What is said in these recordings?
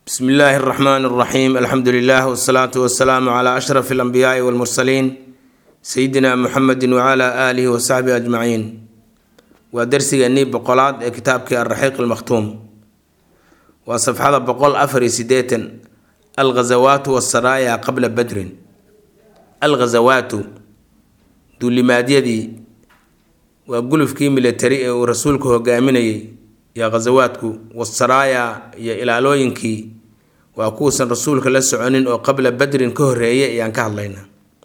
bsmi illaahi اraxmaan اraxiim alxamdu lilah wsalaatu wasalaamu cla ashraf اlanbiyaai wاlmursaliin sayidina muxamedi wcla aalihi wasaxbihi ajmaciin waa darsigeennii boqolaad ee kitaabkii alraxiiq almakhtuum waa safxada boqol afar iyo sideetan alghazawaatu wasaraaya qabla badrin alghazawaatu duulimaadyadii waa gulufkii militari ee uu rasuulku hogaaminayay iyo ghazawaadku wasaraaya iyo ilaalooyinkii waa kuwuusan rasuulka la soconin oo qabla badrin ka horeeyay ayaan ka hadlaynaa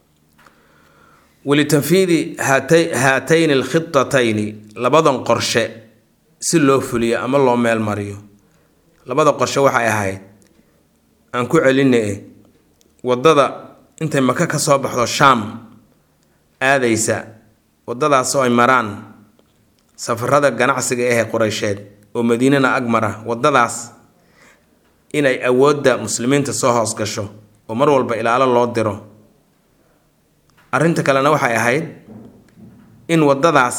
walitanfiidi haatayni alkhitatayni labadan qorshe si loo fuliyo ama loo meel mariyo labada qorshe waxay ahayd aan ku celine wadada intay maka ka soo baxdo shaam aadaysa wadadaas oo ay maraan safarada ganacsiga ahee qureysheed oo madiinana ag mara wadadaas inay awoodda muslimiinta soo hoos gasho oo mar walba ilaalo loo diro arrinta kalena waxay ahayd in waddadaas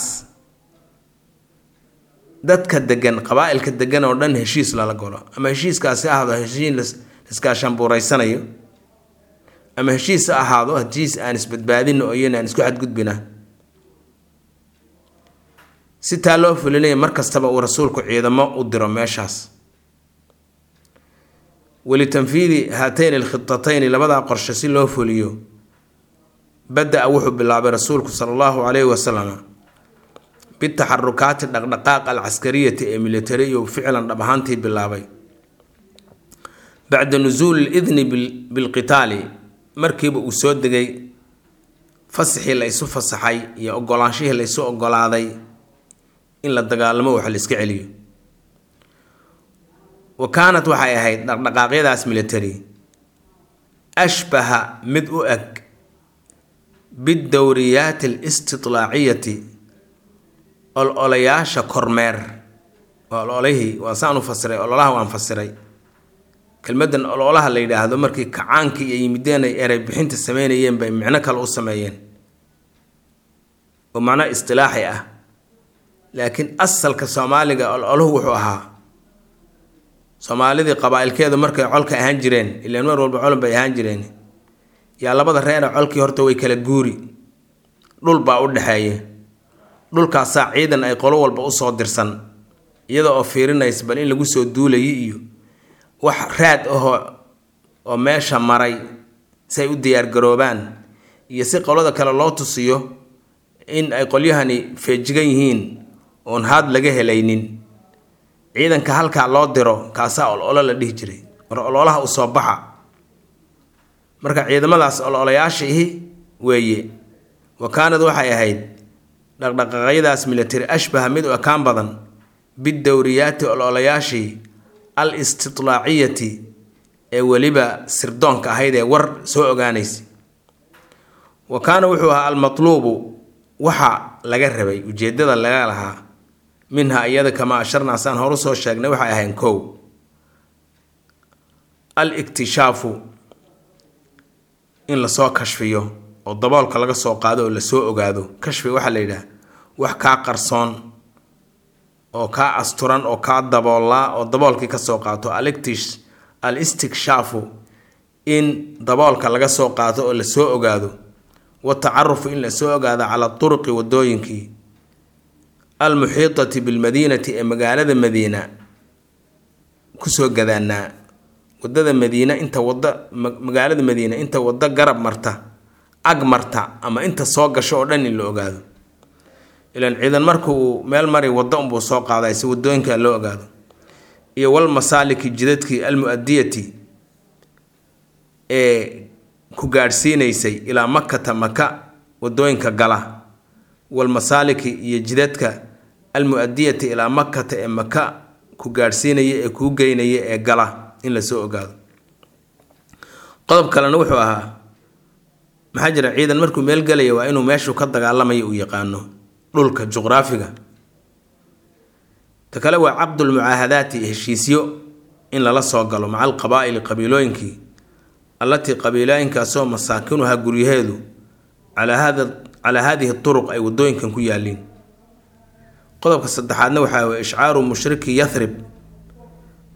dadka degan qabaa-ilka degan oo dhan heshiis lala golo ama heshiiskaasi ahdo heshiis iskaashambuureysanayo ama heshiis ha ahaado heshiis aan isbadbaadino oo iyan aan isku xadgudbina si taa loo fulinaya mar kastaba uu rasuulku ciidamo u diro meeshaas walitanfiidi haatayni alkhitatayni labadaa qorshe si loo fuliyo bada-a wuxuu bilaabay rasuulku sala allahu calayhi wasalam bitaxarukaati dhaqdhaqaaq alcaskariyati ee militari iyo ficlan dhab ahaantii bilaabay bacda nusuuli lidni bilqitaali markiiba uu soo degay fasaxii la isu fasaxay iyo ogolaanshihii la isu ogolaaday in la dagaalamo wax la iska celiyo wa kaanat waxay ahayd dhaqdhaqaaqyadaas military ashbaha mid u eg bidowriyaati alistitlaaciyati ol-olayaasha kormeer waa ololihii waa saan u fasiray ololaha waan fasiray kelmadan ololaha la yidhaahdo markii kacaankii iyo yimideen ay erey bixinta sameynayeen bay micno kale u sameeyeen oo macno istilaaxi ah laakiin asalka soomaaliga ol-oluhu wuxuu ahaa soomaalidii qabaa-ilkeedu markay colka ahaan jireen ilaan mar walba colan bay ahaan jireen yaa labada reera colkii horta way kala guuri dhul baa u dhexeeya dhulkaasaa ciidan ay qolo walba usoo dirsan iyada oo fiirinaysa bal in lagu soo duulayay iyo wax raad ahoo oo meesha maray si ay u diyaargaroobaan iyo si qolada kale loo tusiyo in ay qolyahani feejigan yihiin oon haad laga helaynin ciidanka halkaa loo diro kaasaa ol-olo la dhihi jiray war ololaha u soo baxa marka ciidamadaas ol-olayaasha ihi weeye wa kaanad waxay ahayd dhaqdhaqaaqyadaas military ashbaha mid u ekaan badan bidowriyaati ol-olayaashii al istitlaaciyati ee weliba sirdoonka ahayd ee war soo ogaanaysa wa kaana wuxuu ahaa almatluubu waxa laga rabay ujeedada laga lahaa minha iyada kamaa asharnaa saan horu soo sheegnay waxay ahayn kow al iktishaafu in lasoo kashfiyo oo daboolka laga soo qaado oo lasoo ogaado kashfi waxaa la yidhaha wax kaa qarsoon oo kaa asturan oo kaa daboollaa oo daboolkii kasoo qaato alictish al istikshaafu in daboolka laga soo qaato oo lasoo ogaado watacarufu in lasoo ogaado cala turuqi wadooyinkii almuxiitati bilmadiinati ee magaalada madiina kusoo gadaanaa wadada madiina inta wada magaalada madiina inta wado garab marta ag marta ama inta soo gasho oo dhan in la ogaado ilaan ciidan marka uu meel mari waddo unbuu soo qaaday si wadooyinka loo ogaado iyo wal masaaliki jidadkii almu-adiyati ee ku gaadhsiinaysay ilaa makata maka wadooyinka gala wal masaaliki iyo jidadka almu-adiyati ilaa makata ee maka ku gaadhsiinaya ee kuu geynaya ee gala in lasoo ogaado qodob kalena wuxuu ahaa maxaa jira ciidan markuu meel gelaya waa inuu meeshuu ka dagaalamayo uu yaqaano dhulka juqraafiga ta kale waa caqdulmucaahadaati heshiisyo in lala soo galo maca alqabaa'ili qabiilooyinkii allatii qabiilooyinkaasoo masaakinuha guryaheedu calaa hada calaa haadihi turuq ay wadooyinkan ku yaaliin qodobka saddexaadna waxaa weye ishcaaru mushriki yathrib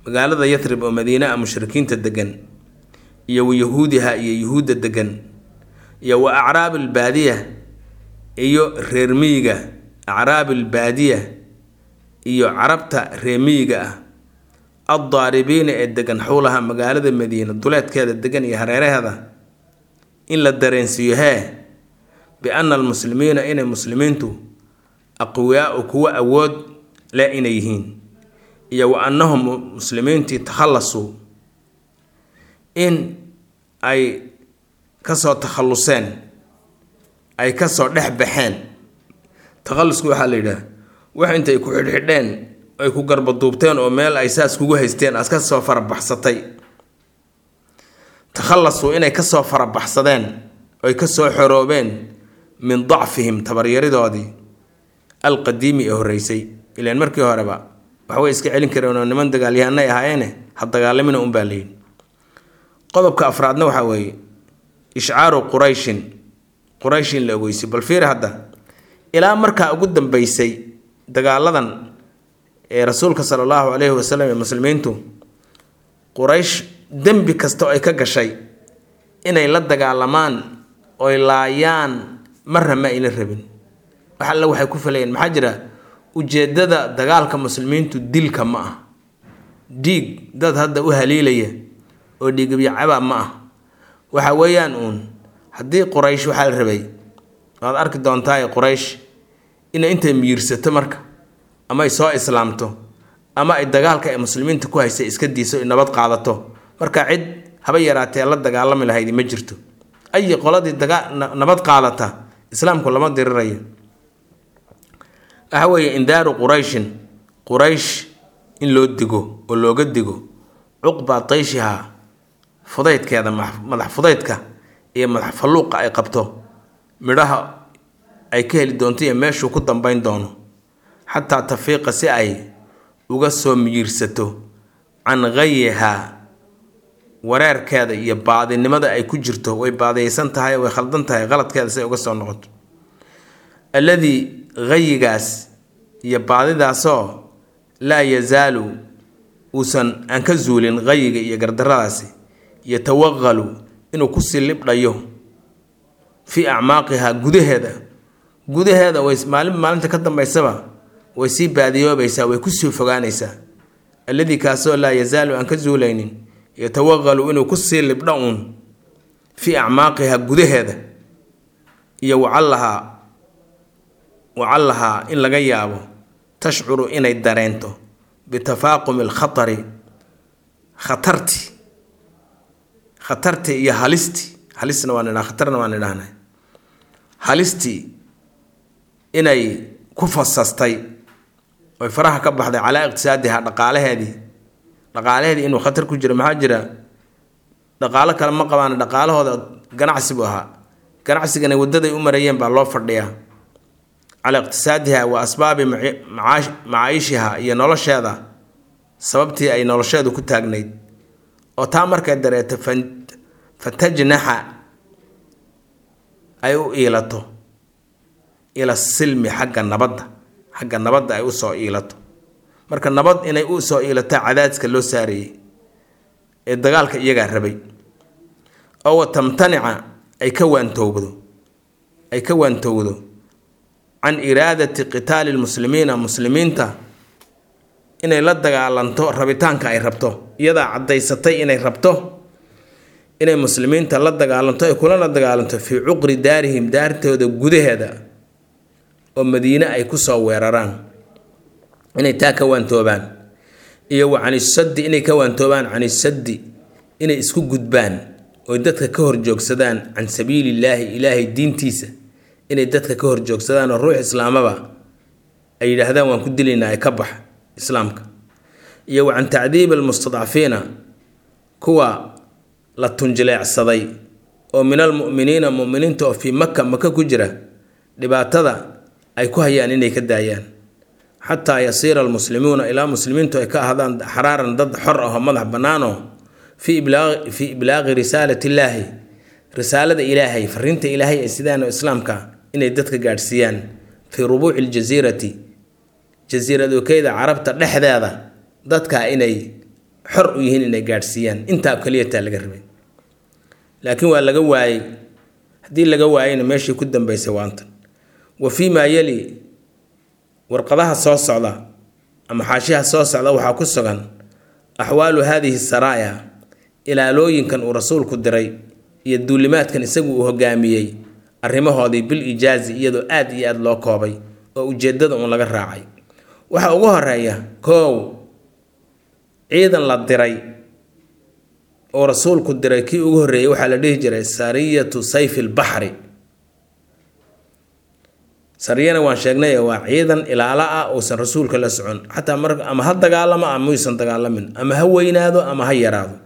magaalada yatrib oo madiine a mushrikiinta degan iyo wa yahuudiha iyo yuhuudda degan iyo wa acraabi albaadiya iyo reer miyiga acraabi albaadiya iyo carabta reer miyiga ah addaaribiina ee degan xowlaha magaalada madiina duleedkeeda degan iyo hareeraheeda in la dareensiiyo hee bi-ana almuslimiina inay muslimiintu aqwiyaau kuwa awood leh inay yihiin iyo wa annahum muslimiintii takhallasuu in ay kasoo takhalluseen ay kasoo dhex baxeen takhallusku waxaa la yidhaha wax intay ku xidhxidheen ay ku garbaduubteen oo meel ay saas kugu haysteen aad kasoo farabaxsatay takhallasuu inay kasoo farabaxsadeen oy kasoo xoroobeen min dacfihim tabaryaridoodii alqadiimi ee horreysay ilaan markii horeba waxbay iska celin kareen oo niman dagaalyahanay ahaayeene ha dagaalamina unbaa layidhi qodobka afraadna waxaa weeye ishcaaru qurayshin quraysh in la ogeysay bal fiiri hadda ilaa markaa ugu dambeysay dagaaladan ee rasuulka sala allahu caleyhi wasalam ee muslimiintu quraysh dembi kasta oo ay ka gashay inay la dagaalamaan oy laayaan marna ma ayna rabin wax alle waxay ku falayeen maxaa jira ujeedada dagaalka muslimiintu dilka ma ah dhiig dad hadda u haliilaya oo dhiigabyacaba ma ah waxa weeyaan uun haddii quraysh waxaa la rabay waad arki doontaa quraysh inay intay miirsato marka ama ay soo islaamto ama ay dagaalka ay muslimiinta ku haysay iska diiso nabad qaadato marka cid haba yaraatee la dagaalami lahaydi ma jirto ayi qoladii daga nabad qaadata islaamku lama dirirayo waxa weeye indaaru qurayshin quraysh in loo digo oo looga digo cuqba tayshiha fudaydkeeda madax fudaydka iyo madax falluuqa ay qabto midhaha ay ka heli doonto iyo meeshuu ku dambeyn doono xataa tafiiqa si ay uga soo miyiirsato can ghayihaa wareerkeeda iyo baadinimada ay ku jirto way baadiyeysan tahay way khaldan tahay qaladkeeda si ay uga soo noqoto alladii ghayigaas iyo baadidaasoo laa yazaalu uusan aan ka zuulin ghayiga iyo gardaradaasi yatawaqalu inuu kusii libdhayo fii acmaaqihaa gudaheeda gudaheeda way maalin maalinta ka dambaysaba way sii baadiyoobaysaa way kusii fogaanaysaa alladii kaasoo laa yazaalu aan ka zuulaynin yatawaqalu inuu kusii libdho uun fii acmaaqihaa gudaheeda iyo wacallahaa wacallahaa in laga yaabo tashcuru inay dareento bitafaaqumi alkhatari khatarti khatarti iyo halisti halisna waan idhaa khatarna waan idhahnay halistii inay ku fasastay oy faraha ka baxday calaa iqtisaadiha dhaqaalaheedii dhaqaalaheedii inuu khatar ku jiro maxaa jira dhaqaalo kale ma qabaan dhaqaalahooda ganacsi buu ahaa ganacsigana wadaday u marayeen baa loo fadhiyaa calaa iqtisaadiha wa asbaabi macaayishiha iyo nolosheeda sababtii ay nolosheedu ku taagnayd oo taa markay dareeto fatajnaxa ay u iilato ila silmi xagga nabadda xagga nabadda ay usoo iilato marka nabad inay u soo iilato cadaadiska loo saarayey ee dagaalka iyagaa rabay oo wa tamtanica ay ka waantowdo ay ka waantowdo can iraadati qitaali lmuslimiina muslimiinta inay la dagaalanto rabitaanka ay rabto iyadaa caddaysatay inay rabto inay muslimiinta la dagaalanto ay kulana dagaalanto fii cuqri daarihim daartooda gudaheeda oo madiine ay kusoo weeraraan inay taa ka waantoobaan iyo wa canisaddi inay ka waantoobaan canisaddi inay isku gudbaan oy dadka ka horjoogsadaan can sabiilillaahi ilaahay diintiisa inay dadka ka horjoogsadaan oo ruux islaamaba ay yidhaahdaan waan ku dilaynaa ee ka bax islaamka iyo wa can tacdiibi almustadcafiina kuwa la tunjileecsaday oo min almu'miniina mu'miniinta oo fii maka maka ku jira dhibaatada ay ku hayaan inay ka daayaan xataa yasiira almuslimuuna ilaa muslimiintu ay ka ahaadaan xaraaran dad xor ah oo madax bannaanoo fii fii iblaaqi risaalati illaahi risaalada ilaahay fariinta ilaahay ee sidaano islaamka inay dadka gaadhsiiyaan fii rubuuci ljasiirati jasiiradokeyda carabta dhexdeeda dadka inay xor u yihiin inay gaadhsiiyaan intaa keliyataa laga rabay laakiin waa laga waayey haddii laga waayeyna meeshii ku dambeysay waantan wa fii maa yeli warqadaha soo socda ama xaashiha soo socda waxaa ku sugan axwaalu haadihi saraaya ilaalooyinkan uu rasuulku diray iyo duulimaadkan isagu uu hogaamiyey arrimahoodii bil ijaazi iyadoo aad iyo aad loo koobay oo ujeedada uun laga raacay waxaa ugu horeeya koow ciidan la diray oo rasuulku diray kii ugu horreeyey waxaa la dhihi jiray sariyatu sayfi lbaxri sariyana waan sheegnay waa ciidan ilaalo ah uusan rasuulka la socon xataa mar ama ha dagaalamo ama muysan dagaalamin ama ha weynaado ama ha yaraado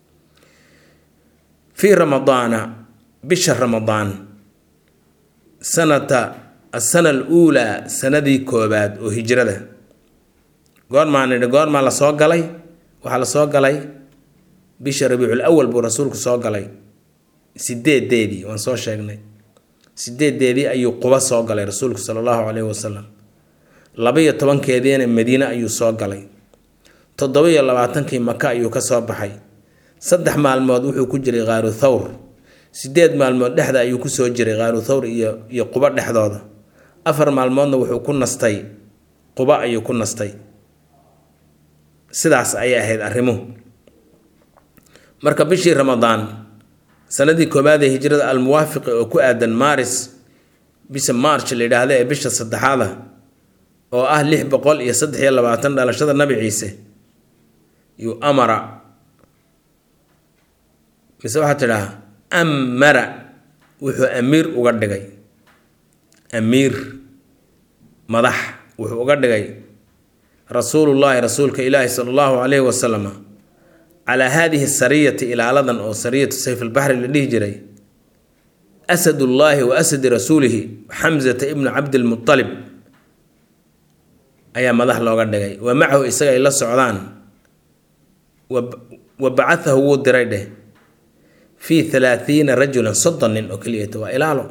fii ramadaana bisha ramadaan sanata asana aluulaa sanadii koobaad oo hijrada goormaa nidhi goormaa lasoo galay waxaa lasoo galay bisha rabiicul awal buu rasuulku soo galay sideedeedii waan soo sheegnay sideedeedii ayuu quba soo galay rasuulku sala allahu caleyhi wasalam laba-iyo tobankeediina madiine ayuu soo galay toddoba-iyo labaatankii maka ayuu ka soo baxay saddex maalmood wuxuu ku jiray khaaru thawr sideed maalmood dhexda ayuu kusoo jiray khaaru thawr iyo iyo quba dhexdooda afar maalmoodna wuxuu ku nastay quba ayuu ku nastay sidaas ayay ahayd arrimuhu marka bishii ramadaan sanadii koobaad ee hijrada almuwaafiqi oo ku aadan maaris bisha march la yidhaahda ee bisha saddexaada oo ah lix boqol iyo saddex iyo labaatan dhalashada nabi ciise yuu amara mise waxaa tidhaha amara wuxuu amiir uga dhigay amiir madax wuxuu uga dhigay rasuulullaahi rasuulka ilaahi sala allahu calayhi wasalama calaa haadihi sariyati ilaaladan oo sariyatu sayf albaxri la dhihi jiray asadullaahi wa asadi rasuulihi xamsata ibnu cabdilmutalib ayaa madax looga dhigay wa macahu isaga ay la socdaan wa bacathahu wuu diray dheh fii halaathiina rajulan soddon nin oo keliyata waa ilaalo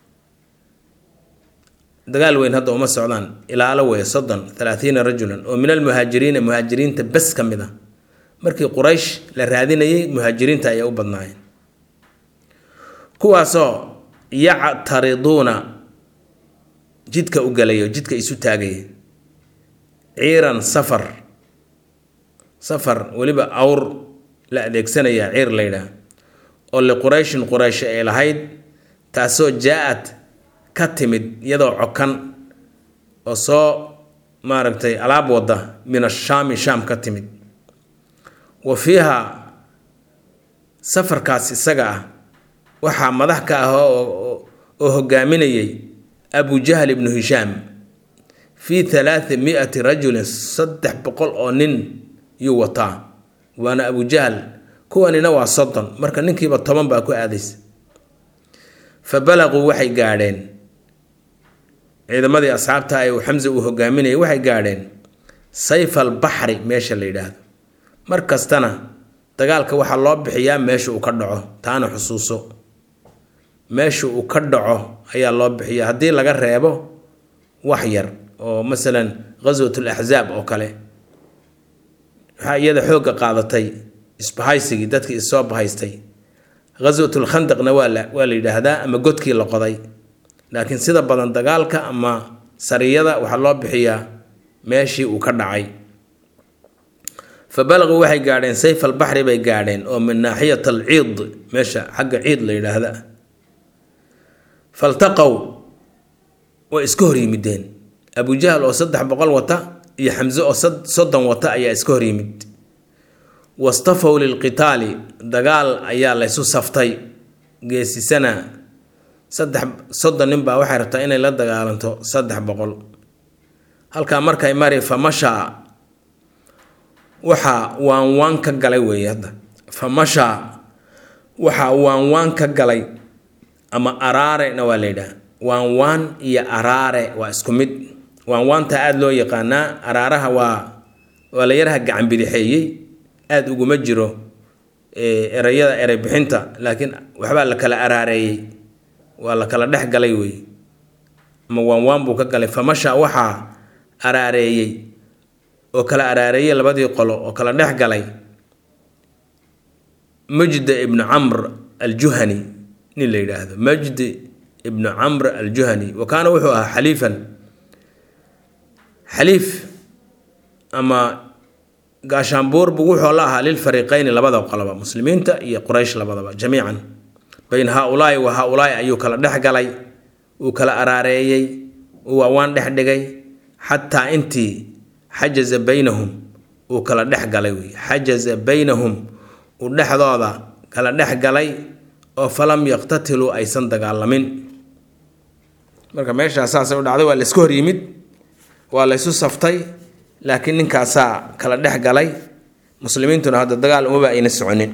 dagaal weyn hadda uma socdaan ilaalo weeye soddon halaathiina rajulan oo min almuhaajiriina muhaajiriinta bes ka mid a markii quraysh la raadinayay muhaajiriinta ayay u badnaayeen kuwaasoo yactariduuna jidka u galayo jidka isu taagaya ciiran safar safar weliba awr la adeegsanayaa ciir la ydhaah oo liqurayshin quraysh ay lahayd taasoo jaa-ad ka timid iyadoo cokan oo soo maaragtay alaab wadda min ashaami shaam ka timid wa fiiha safarkaas isaga ah waxaa madax ka ah oo hogaaminayay abu jahl ibnu hishaam fii halaatha mi-ati rajulin saddex boqol oo nin yuu wataa waana abu jahl kuwanina waa soddon marka ninkiiba toban baa ku aadaysa fa balaquu waxay gaadheen ciidamadii asxaabta ee uu xamse uu hogaaminayay waxay gaadheen sayf albaxri meesha la yidhaahdo mar kastana dagaalka waxaa loo bixiyaa meesha uu ka dhaco taana xusuuso meesha uu ka dhaco ayaa loo bixiya haddii laga reebo wax yar oo masalan ghaswatul axzaab oo kale waxaa iyada xoogga qaadatay isbahaysigii dadkii issoo bahaystay ghaswatul khandaqna waa la waa la yidhaahdaa ama godkii la qoday laakiin sida badan dagaalka ama sariyada waxaa loo bixiyaa meeshii uu ka dhacay fa balaquu waxay gaadheen sayf albaxri bay gaadheen oo min naaxiyat alciid meesha xagga ciid la yidhaahda faltaqow way iska hor yimideen abujahal oo saddex boqol wata iyo xamse oo soddon wata ayaa iska hor yimid wastafow lilqitaali dagaal ayaa laysu saftay geesisana saddex soddon nin baa waxay rabtaa inay la dagaalanto saddex boqol halkaa markay mari fa mashaa waxaa waan waan ka galay weeye hadda fa mashaa waxaa waan waan ka galay ama araarena waa la yidhaha waan waan iyo araare waa isku mid waan waanta aada loo yaqaanaa araaraha waa waa la yaraha gacan bidixeeyey aada uguma jiro erayada erey bixinta laakiin waxbaa la kala araareeyey waa la kala dhex galay wey ama waan waan buu ka galay famasha waxaa araareeyey oo kala araareeyey labadii qolo oo kala dhex galay majdi ibnu camr aljuhani nin la yidhaahdo majdi ibnu camr aljuhani wa kaana wuxuu ahaa xaliifan xaliif ama gaashaanbuur buu wuxuu la ahaa lilfariiqeyni labada qoloba muslimiinta iyo quraysh labadaba jamiican bayn haa-ulaai wa haa-ulaai ayuu kala dhex galay uu kala araareeyey uu waawaan dhex dhigay xataa intii xajaza baynahum uu kala dhex galay wey xajaza baynahum uu dhexdooda kala dhex galay oo falam yaqtatiluu aysan dagaalamin marka meeshaas saasay u dhacday waa la iska hor yimid waa la ysu saftay laakiin ninkaasaa kala dhex galay muslimiintuna hadda dagaal umaba ayna soconin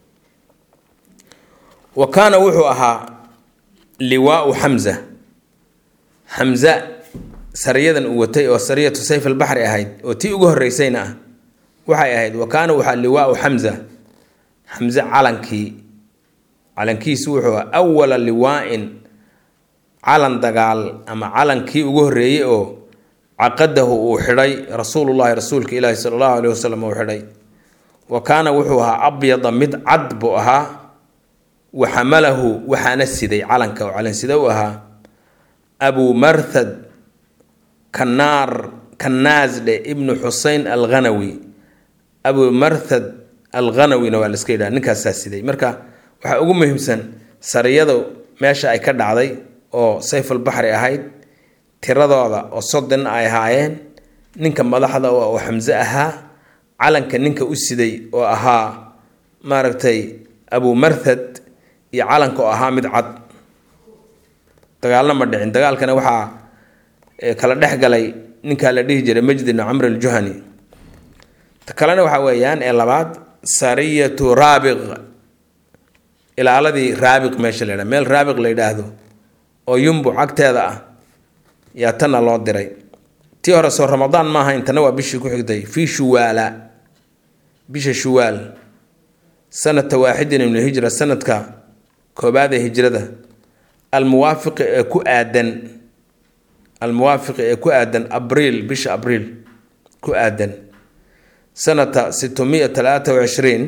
wa kaana wuxuu ahaa liwaau xamza xamza sariyadan uu watay oo sariyatu sayf albaxri ahayd oo tii ugu horeysayna ah waxay ahayd wa kaana waxaa liwaau xamza xamze calankii calankiisu wuxuu ah awala liwaa-in calan dagaal ama calankii ugu horreeyey oo caqadahu uu xidhay rasuulullahi rasuulka ilaahi sala allahu aleyhi wasalam uu xidhay wa kaana wuxuu ahaa abyada mid cad buu ahaa wa xamalahu waxaana siday calanka oo calansida u ahaa abu marthad kanaar kanaasdhe ibnu xusein alghanawi abu marthad alghanawina waa la iska yidhaha ninkaasaa siday marka waxaa ugu muhiimsan sariyadu meesha ay ka dhacday oo sayfulbaxri ahayd tiradooda oo soddon ay ahaayeen ninka madaxda oo xamse ahaa calanka ninka u siday oo ahaa maaragtay abu marthad iyo calanka oo ahaa mid cad dagaalna ma dhicin dagaalkana waxaa kala dhex galay ninkaa la dhihi jiray majdi ibnu camr aljuhani ta kalena waxaa weeyaan ee labaad sariyatu raabiq ilaaladii raabiq meesha la yidhaha meel raabiq la yidhaahdo oo yumbu cagteeda ah yaa tanna loo diray tii hore soo ramadaan maaha intana waa bishii ku xigtay fii shuwaala bisha shuwaal sanata waaxidin ibnu hijra sanadka koobaad ee hijrada almuwaafiqi ee ku aadan almuwaafiqi ee ku aadan abriil bisha abriil ku aadan sanata sitmiya talaata wacishriin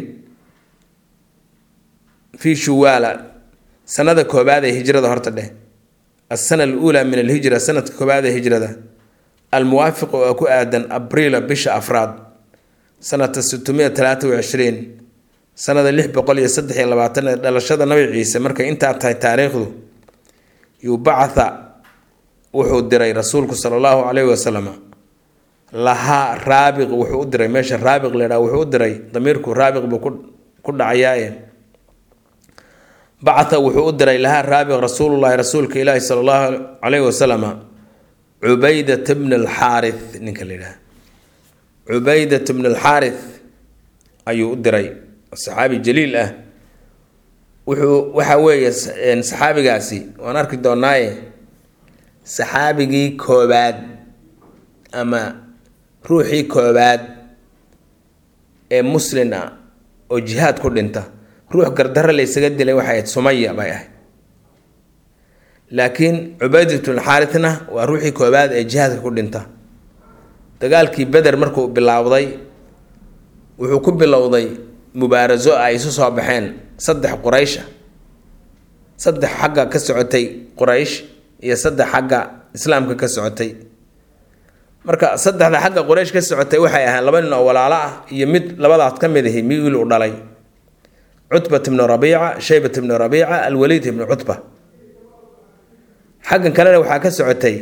fii shuwaala sanada koobaad ee hijrada horta dheh alsana aluulaa min alhijra sanadka koobaad ee hijrada almuwaafiq oo ku aadan abriila bisha afraad sanata sitmiya talaata wacishriin sanada lix boqol iyo saddex iyo labaatan ee dhalashada nabi ciise markay intaa tahay taariikhdu yubacatha wuxuu diray rasuulku sala allahu caleyhi wasalam lahaa raabiq wuxuu u diray meesha raabiq la ydhaha wuxuu u diray damiirku raabiq buu ku dhacayaaye bacatha wuxuu u diray lahaa raabiq rasuulullahi rasuulka ilaahi sala allahu caleyhi wasalama cubaydat bn alxaarith ninka la yidhaha cubaydat bn alxaarith ayuu u diray saxaabi jaliil ah wuxuu waxa weeye saxaabigaasi waan arki doonaaye saxaabigii koobaad ama ruuxii koobaad ee muslin ah oo jihaad ku dhinta ruux gardarre laysaga dilay waxay ahayd sumaya bay ahayd laakiin cubaydat bnulxaarithna waa ruuxii koobaad ee jihaadka ku dhinta dagaalkii beder markuu bilaawday wuxuu ku bilowday mubaaraso ay isu soo baxeen saddex quraysha saddex xagga ka socotay quraysh iyo saddex xagga islaamka ka socotay marka saddexda xagga quraysh ka socotay waxay ahayn laba nin oo walaalo ah iyo mid labadaas ka mid ahi mi wiil u dhalay cutbat ibnu rabiica shaybat ibnu rabiica alwaliid ibnu cutba xaggan kalena waxaa ka socotay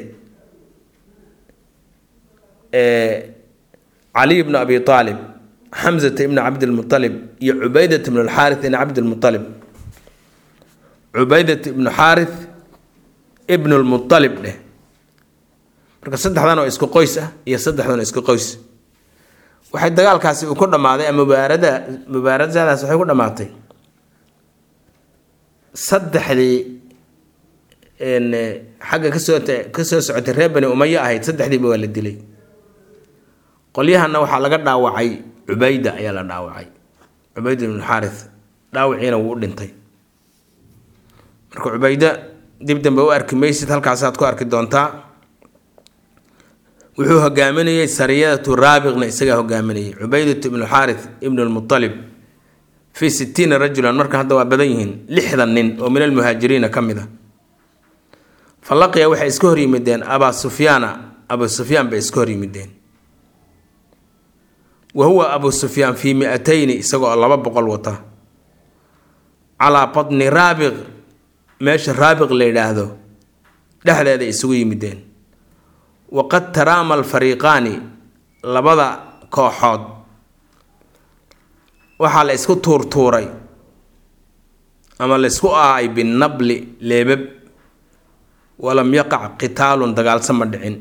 cali ibnu abi aalib xamzata ibnu cabdilmualib iyo cubaydat ibnu alxaarith ibn cabdilmualib cubaydat ibnu xaarith ibnu lmualib dheh marka saddexdan oo isku qoys ah iyo saddexdan oo isku qoys waxay dagaalkaasi uu ku dhammaaday ama mubaarada mubaaradadaas waxay ku dhammaatay saddexdii xagga kasoo kasoo socotay reer bani umayo ahayd saddexdiiba waa la dilay qolyahana waxaa laga dhaawacay cubayda ayaa la dhaawacay cubayda ibnu xaarith dhaawiciina wuu u dhintay marka cubayda dib dambe u arki maysid halkaasaad ku arki doontaa wuxuu hogaaminayey sariyadatu raabiqna isagaa hogaaminayay cubaydat ibnu xaarith ibnu lmualib fii sittiina rajulan marka hadda waa badan yihiin lixdan nin oo min almuhaajiriina ka mid a fa laqiya waxay iska hor yimideen abaa sufyaana abu sufyaan bay iska hor yimideen wa huwa abu sufyaan fii mi-atayni isagoo laba boqol wata calaa badni raabiq meesha raabiq la yidhaahdo dhexdeeda isugu yimideen waqad taraama alfariiqaani labada kooxood waxaa la isku tuurtuuray ama la isku aay binabli leebab walam yaqac qitaalun dagaalsa ma dhicin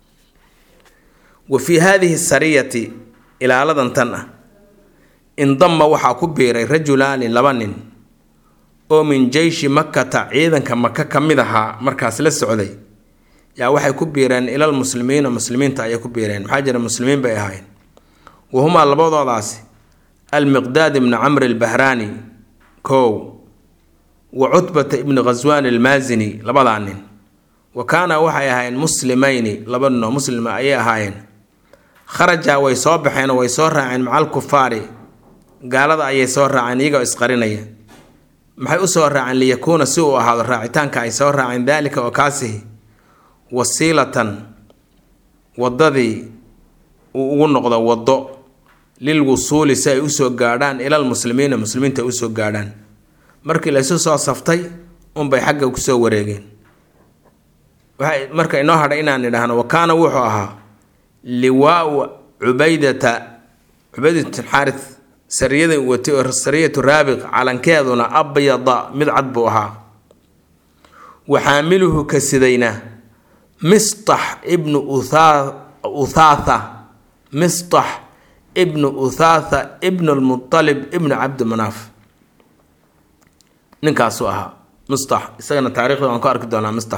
wa fii haadihi sariyati ilaaladan tan ah indama waxaa ku biiray rajulaani laba nin oo min jeyshi makkata ciidanka maka ka mid ahaa markaas la socday yaa waxay ku biireen ilal muslimiina muslimiinta ayay ku biireen maxaa jira muslimiin bay ahaayeen wahumaa labadoodaasi almiqdaad ibnu camri albahraani kow wa cutbata ibni khaswaan almaasini labadaa nin wa kaana waxay ahaayeen muslimayni laba ninoo muslima ayay ahaayeen kharajaa way soo baxeen oo way soo raaceen maca alkufaari gaalada ayay soo raaceen iyagoo isqarinaya maxay u soo raaceen liyakuuna si uu ahaado raacitaanka ay soo raaceen daalika oo kaasihi wasiilatan waddadii uu ugu noqdo waddo lil wusuuli si ay usoo gaadhaan ilal muslimiina muslimiinta ay usoo gaadhaan markii la isu soo saftay unbay xagga kusoo wareegeen waxay marka inoo hadhay inaan idhaahno wa kaana wuxuu ahaa liwaau cubaydata cubaydat xaaris sariyada watay oo sariyatu raabiq calankeeduna abyada mid cad buu ahaa wa xaamiluhu ka sidayna mistax ibnu uthaatha mistax ibnu uthaatha ibnu lmutalib ibnu cabdi manaaf ninkaasuu ahaa mistax isagana taarikhda waan ku arki doonaa mistax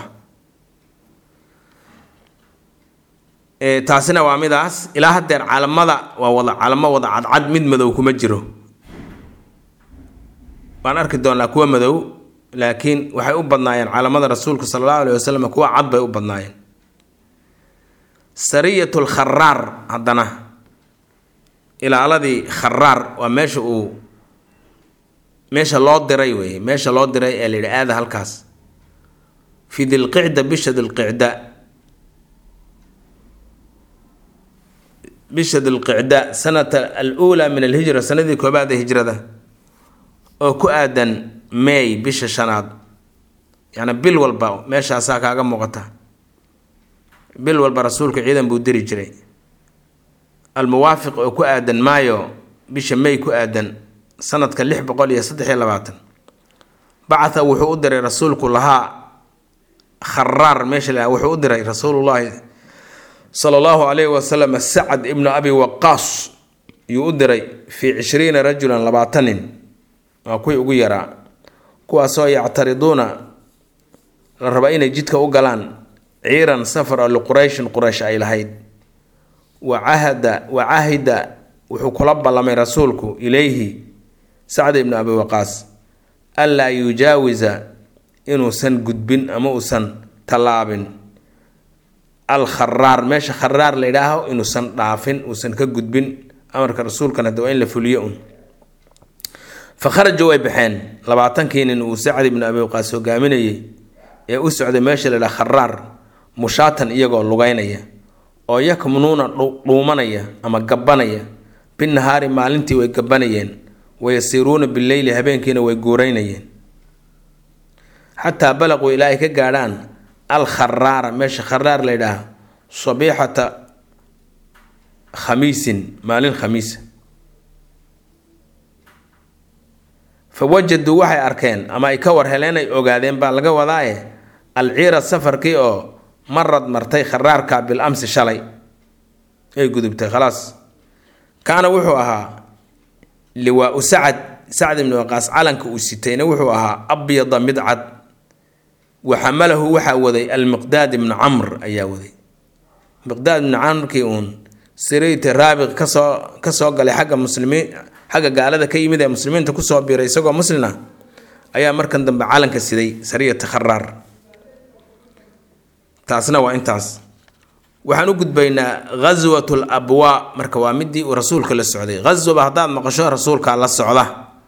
taasina waa midaas ilaa haddeer calamada waa wada calamo wada cadcad mid madow kuma jiro waan arki doonaa kuwa madow laakiin waxay u badnaayeen calamada rasuulka sala allahu alayh wasalam kuwa cad bay u badnaayeen sariyatu lkharaar haddana ilaaladii kharaar waa meesha uu meesha loo diray weeye meesha loo diray ee la yidhi aada halkaas fi dilqicda bisha dilqicda bisha dilqicda sanata aluulaa min alhijra sanadii koobaad ee hijrada oo ku aadan may bisha shanaad yacni bil walba meeshaasaa kaaga muuqata bil walba rasuulka ciidan buu diri jiray almuwaafiq oo ku aadan maayo bisha may ku aadan sanadka lix boqol iyo saddex iyo labaatan bacatha wuxuu u diray rasuulku lahaa kharaar meesha la wuxuu u diray rasuulullaahi sala allahu calayhi wasalam sacad ibnu abi waqaas yuu u diray fii cishriina rajulan labaatan nin waa kuwii ugu yaraa kuwaasoo yactariduuna la raba inay jidka u galaan ciiran safar oo liqurayshin quraysh ay lahayd wa cahada wa cahida wuxuu kula ballamay rasuulku ilayhi sacd ibnu abi waqaas anlaa yujaawisa inuusan gudbin ama uusan tallaabin al kharaar meesha kharaar la yidhaaho inuusan dhaafin uusan ka gudbin amarka rasuulkan hadda waa in la fuliyo un fa kharaju way baxeen labaatankii nin uu sacd ibnu abi waqaas hogaaminayay ee u socday meesha la yidhaha kharaar mushaatan iyagoo lugeynaya oo yakmunuuna dhuumanaya ama gabbanaya binahaari maalintii way gabbanayeen wayasiiruuna bileyli habeenkiina way guuraynayeen xataa balaquu ilaa ay ka gaadhaan al kharaara meesha kharaar la ydhaaha sabiixata khamiisin maalin khamiisa fa wajaduu waxay arkeen ama ay ka war heleen ay ogaadeen baa laga wadaaye alciira safarkii oo marad martay kharaarka bil amsi shalay ay gudubtay khalaas kaana wuxuu ahaa liwaau sacad sacd ibni waqaas calanka uu sitayna wuxuu ahaa abyada mid cad wa xamalahu waxaa waday almiqdaad ibnu camr ayaa waday miqdaad ibnu camrkii uun sirayta raabiq kasoo kasoo galay xagga muslimiin xagga gaalada ka yimid ee muslimiinta kusoo biiray isagoo muslina ayaa markan dambe calanka siday sariyata kharaar taasna waa intaas waxaan u gudbaynaa ghaswat labwaa marka waa midii uu rasuulka la socday ghaswaba haddaad maqasho rasuulkaa la socda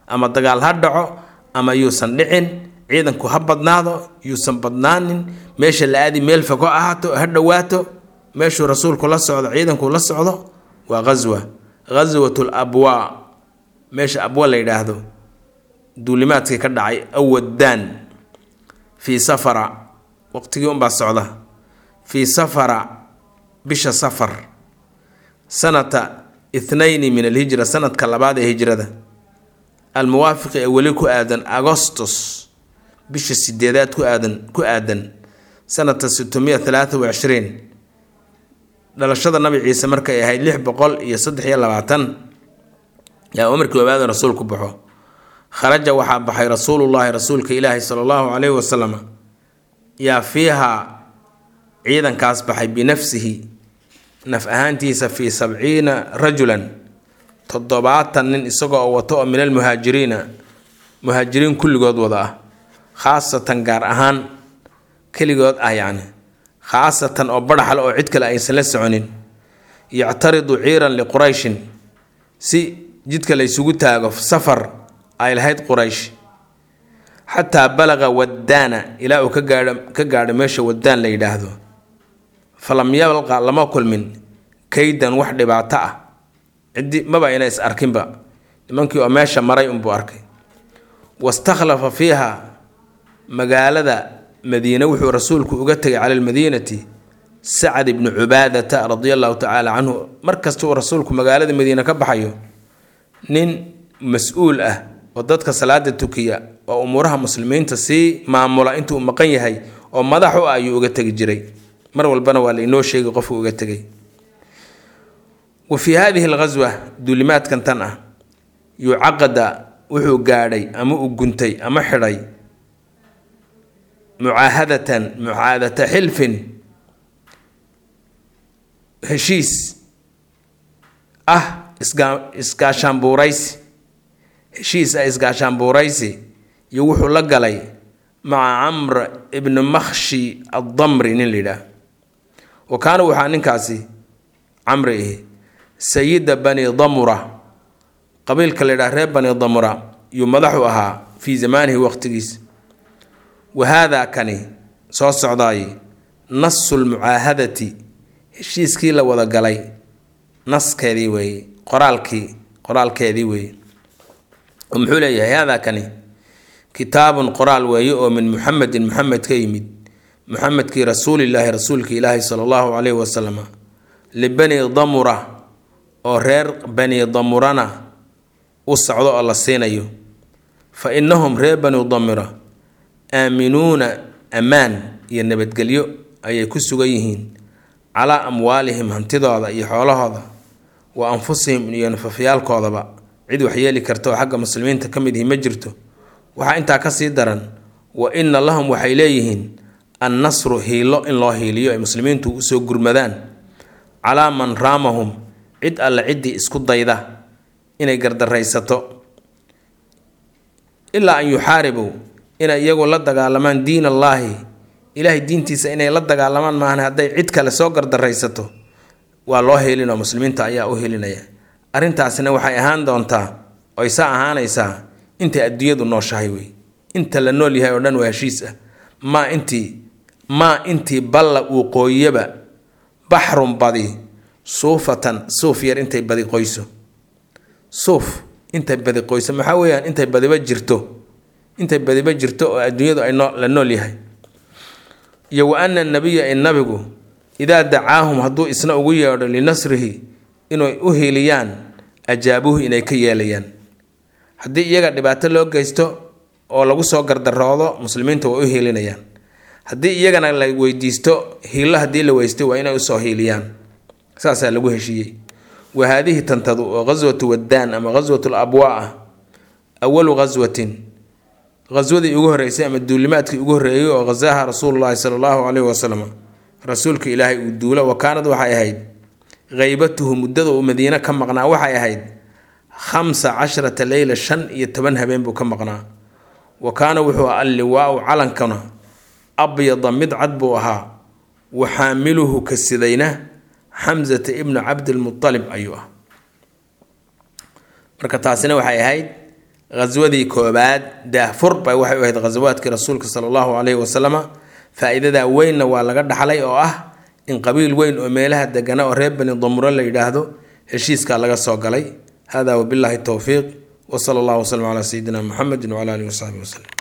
ama dagaal ha dhaco ama yuusan dhicin ciidanku ha badnaado yuusan badnaanin meesha la aadi meel fog ha ahaato ha dhowaato meeshuu rasuulku la socdo ciidanku la socdo waa ghaswa ghaswatul abwaa meesha abwa la yidhaahdo duulimaadkii ka dhacay awaddaan fii safara waqtigii unbaa socda fii safara bisha safar sanata ithnayni min alhijra sanadka labaad ee hijrada almuwaafiqi ee weli ku aadan agostos bisha sideedaad ku aadan ku aadan sanata sitmiya talaata wa cishriin dhalashada nabi ciise markay ahayd lix boqol iyo saddex iyo labaatan yaa markii koobaad rasuulku baxo kharaja waxaa baxay rasuulullaahi rasuulka ilaahi sala allahu caleyhi wasalam yaa fiihaa ciidankaas baxay binafsihi naf ahaantiisa fii sabciina rajulan toddobaatan nin isagoo wato oo min almuhaajiriina muhaajiriin kulligood wada ah khaasatan gaar ahaan keligood ah yacni khaasatan oo badhaxal oo cid kale aysan la soconin yactaridu ciiran liqurayshin si jidka la ysugu taago safar ay lahayd quraysh xataa balaqa waddaana ilaa uu ka gaadho ka gaadho meesha waddaan la yidhaahdo falam yalqa lama kulmin kaydan wax dhibaato ah ciddi maba ina is arkinba nimankii oo meesha maray unbuu arkay wastakhlafa fiiha magaalada madiine wuxuu rasuulku uga tegay cala almadiinati sacad ibnu cubaadata radia allahu tacaala canhu mar kasta uu rasuulku magaalada madiine ka baxayo nin mas-uul ah oo dadka salaada tukiya oo umuuraha muslimiinta sii maamula intuu maqan yahay oo madax u ah ayuu uga tegi jiray mar walbana waa lainoo sheegay qofku uga tegay wa fii hadihi alghaswa duulimaadkan tan ah yucaqada wuxuu gaadhay ama u guntay ama xidhay mucaahadatan mucaahadata xilfin heshiis ah isgaa isgaashaanbuuraysi heshiis ah isgaashaanbuuraysi iyo wuxuu la galay maca camr ibni makhshi addamri nin la yidhaah wa kaana waxaa ninkaasi camri ihi sayida bani damura qabiilka la yidhaha reer bani damura yuu madaxu ahaa fii zamaanihi waqtigiis wa haadaa kani soo socdaay nasu lmucaahadati heshiiskii la wada galay naskeedii weeye qoraalkii qoraalkeedii weeye oo muxuu leeyahay haadaa kani kitaabun qoraal weeye oo min muxamedin muxamed ka yimid muxamedkii rasuulilaahi rasuulka ilaahi sala allahu caleyhi wasalam libani damura oo reer bani damurana u socdo oo la siinayo fa innahum reer bani damura aaminuuna ammaan iyo nabadgelyo ayay ku sugan yihiin calaa amwaalihim hantidooda iyo xoolahooda wa anfusihim iyo nafafyaalkoodaba cid waxyeeli karta oo xagga muslimiinta ka mid ihi ma jirto waxaa intaa kasii daran wa inna lahum waxay leeyihiin annasru hiilo in loo hiiliyo ay muslimiintu usoo gurmadaan calaa man raamahum cid alle ciddii isku dayda inay gardaraysato ilaa an yuxaaribuu inay iyagu la dagaalamaan diin allaahi ilaahay diintiisa inay la dagaalamaan maahan hadday cid kale soo gardaraysato waa loo helinoo muslimiinta ayaa u helinaya arrintaasina waxay ahaan doontaa oysaa ahaanaysaa intay adduunyadu nooshahay wey inta la nool yahay oo dhan waa heshiis ah maa intii maa intii balla uu qooyaba baxrun badi suufatan suuf yar intay badi qoyso suuf intay badi qoyso maxaa weeyaan intay badiba jirto intay badiba jirto oo adduunyadu ay noo la nool yahay iyo wa ana nabiya in nabigu idaa dacaahum hadduu isna ugu yeedho linasrihi inay u hiiliyaan ajaabuhu inay ka yeelayaan haddii iyaga dhibaato loo geysto oo lagu soo gardaroodo muslimiinta way u hiilinayaan haddii iyagana la weydiisto hiillo haddii la weystay waa inay usoo hiiliyaan saasaa lagu heshiiyey wa haadihi tantadu oo ghaswatu waddaan ama ghaswatu labwaa ah awalu ghaswatin ghaswadii ugu horreysay ama duulimaadkii ugu horreeyey oo ghasaaha rasuulullaahi sala allahu caleyhi wasalam rasuulka ilaahay uu duulo wa kaanad waxay ahayd haybatuhu muddada uu madiine ka maqnaa waxay ahayd khamsa casharata leyla shan iyo toban habeen buu ka maqnaa wa kaana wuxuu alliwaau calankana abyada mid cad buu ahaa wa xaamiluhu ka sidayna xamsata ibnu cabdilmualib ayuu ah marka taasina waxay ahayd ghaswadii koobaad daahfur bay waxay u ahayd ghasawaadkii rasuulka sala allahu caleyhi wasalama faa-iidadaa weynna waa laga dhaxlay oo ah in qabiil weyn oo meelaha degana oo reer bani damuro la yidhaahdo heshiiskaa laga soo galay hada wabillahi towfiiq wsala allahu waslm calaa sayidina muxamedi wcala alihi wasaxbi waslem